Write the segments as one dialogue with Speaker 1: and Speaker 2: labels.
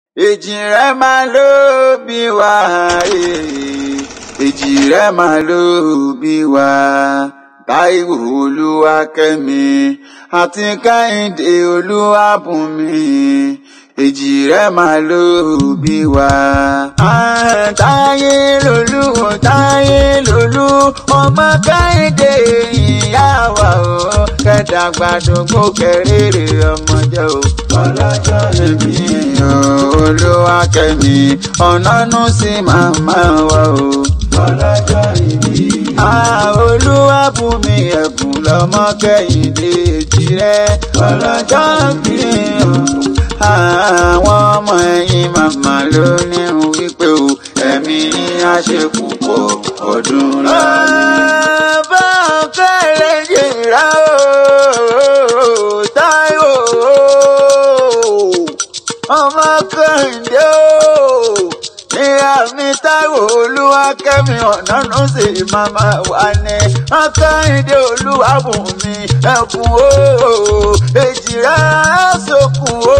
Speaker 1: èjì rẹ máa ló bí wá èjì rẹ máa ló bí wá táíwò olúwakẹ́mi àti kẹ́hìndé olúwàbùnmi èjì rẹ máa ló bí wá. táyé lolú táyé lolú ọmọ kẹ́hìndé ìyá wa o kẹ́dàgbàdógún kẹrìírí ọmọdé o ọlọ́jọ́ ẹ̀mí o olúwakẹ́mi ọ̀nànú sí màmá wa o ọlọ́jọ́ ìbí. olúwàbùnmi ẹ̀bùn lọ́mọ kẹ́hìndé tirẹ̀ ọlọ́jọ́ ìbí o àwọn ọmọ ẹ̀yìn màmá ló ní wípé o ẹ̀mí á ṣe púpọ̀ ọdún lọ. bá a kẹ́rẹ́ yìnrà o táíwò ọmọ kẹ́hìndé o ní àmì táíwò olúwakẹ́mi ọ̀nànú sí màmá wa ní akẹ́hìndé olúwàbùnmi ẹ̀bùn o èjì rẹ̀ sókun o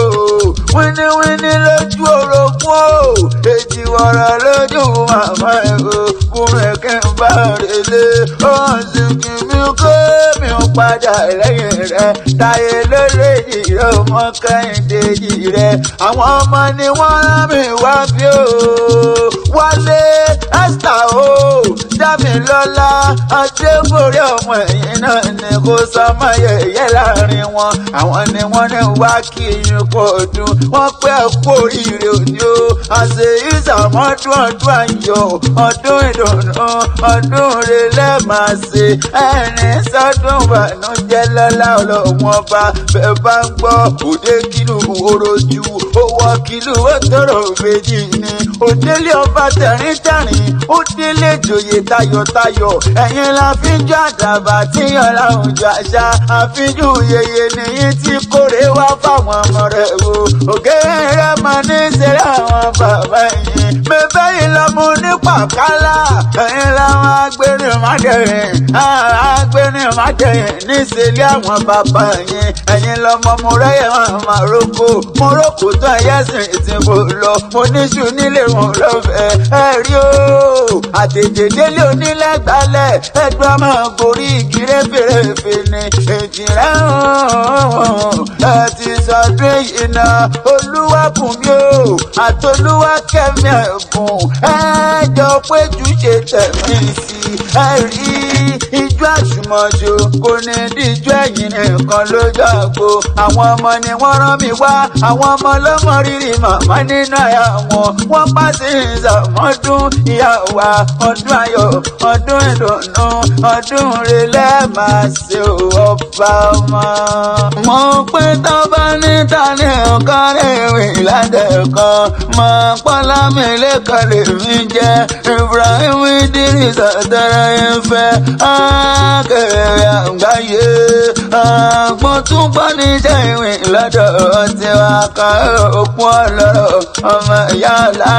Speaker 1: wíníwíní lójú orogún o èjì wọ̀rọ̀ lójú màmá ẹ̀ o kúrẹ́ kí n bá relé ọ̀hún sì kí mi kó mi padà lẹ́yìn rẹ̀ táyé lólèjì rẹ̀ ọmọ kẹ́hìndé yìí rẹ̀ àwọn ọmọ ni wọ́n rán mi wá bí o wálé esther o dámilọ́lá adébórí ọmọ ẹ̀yìn náà ni kò sọmọ yẹ̀yẹ́ láàrin wọn àwọn ni wọ́n ní wá kí yín kó ọdún wọ́n pẹ́ kú oríire òní o àṣẹ ìsàmọ́dún ọdún ayọ̀ ọdún ìdùnnú ọdún relẹ̀ máa ṣe ẹni sọdún ìbànújẹ́ lọ́lá ọlọ́wọ́n bá bẹ́ẹ̀ bá ń gbọ́ òde kìlú orojú owó kìlú ó tọrọ méjì ni òdélé ọba tẹ̀ríntẹ̀rín ó délé ìjòyè tayọ̀tayọ̀ ẹ̀yin la fi ń jọ àdàbà tí ọ̀la ń jọ àṣà àfijú yeye nìyí tí kórè wá fáwọn ọmọ rẹ̀ o ògèrè rẹ̀ máa ní ìṣẹ̀lẹ̀ àwọn bàbá yìí bẹ́ẹ̀ yìí lọ́mú ní pàkálà ẹ̀yin làwọn agbẹ́rin májẹ̀yìn agbẹ́rin májẹ̀yìn ní ìṣẹ̀lẹ̀ àwọn bàbá yìí ẹ̀yin lọ́mọ mo rẹ́yẹ̀ wọn màrókò mọ́rọ́kò tó ẹ̀yẹ́ sìn ìtìbò lọ mo níṣu nílé wọn lọ́fẹ̀ẹ́ ẹ rí o àtẹ̀jẹ̀ délé onílẹ̀ gbalẹ̀ ẹgbẹ́ ọmọ gorí igi rẹ́fẹ̀rẹ́fẹ̀ ni èjì rẹ̀ ẹ ti sọdún yìí náà olúwàbùnmí o àtolúwàkẹ́mi ẹ̀bùn ẹ jọ péjú ṣe tẹ̀mí sí ẹ rí ijó àjùmọ̀jò kò ní díjọ́ ẹ̀yìn nìkan lójú àgbo àwọn ọmọ ni wọ́n rán mi wá àwọn ọmọ lọ́mọ rírì màmá nínú àyà wọn wọ́n bá sí ìsàmọ́dún ìyá wa ọdún ayọ̀ ọdún ìdùnnú ọdún relẹ̀ máa ṣe ọba ọmọ. mo pé tó bá níta ní ọ̀kan rèwé ládẹ́kọ̀ mọ pọ́lá mi lẹ́kọ̀ọ́ lèmi jẹ́ Ibrahim Idris àtẹ̀rẹ̀ ìfẹ́ akẹ́rẹ́ àgbáyé àgbọ̀n tún gbọ́ níṣẹ́ ìwé lọ́dọ̀ tiwa kan òkun ọlọ́rọ̀ ọmọ ìyá ọ̀la.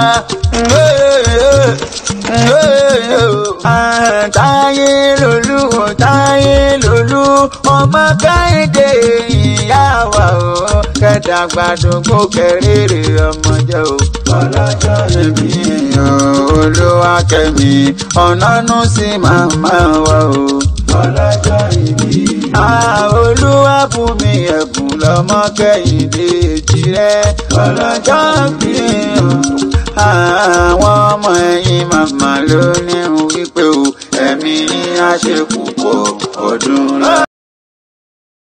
Speaker 1: táyé lolú táyé lolú ọmọ kẹ́hìndé ìyá wa o kẹ́dàgbàdógún kẹrìírí ọmọdé o ọlọ́jọ́ ìbí o olúwakẹ́mi ọ̀nànú sí màmá wa o ọlọ́jọ́ ìbí. olúwàbùnmi ẹ̀bùn lọ́mọ kẹ́hìndé tirẹ̀ ọlọ́jọ́ ìbí àwọn ọmọ ẹ̀yìn màmá ló ní wípé o ẹ̀mí á ṣe púpọ̀ ọdún lọ.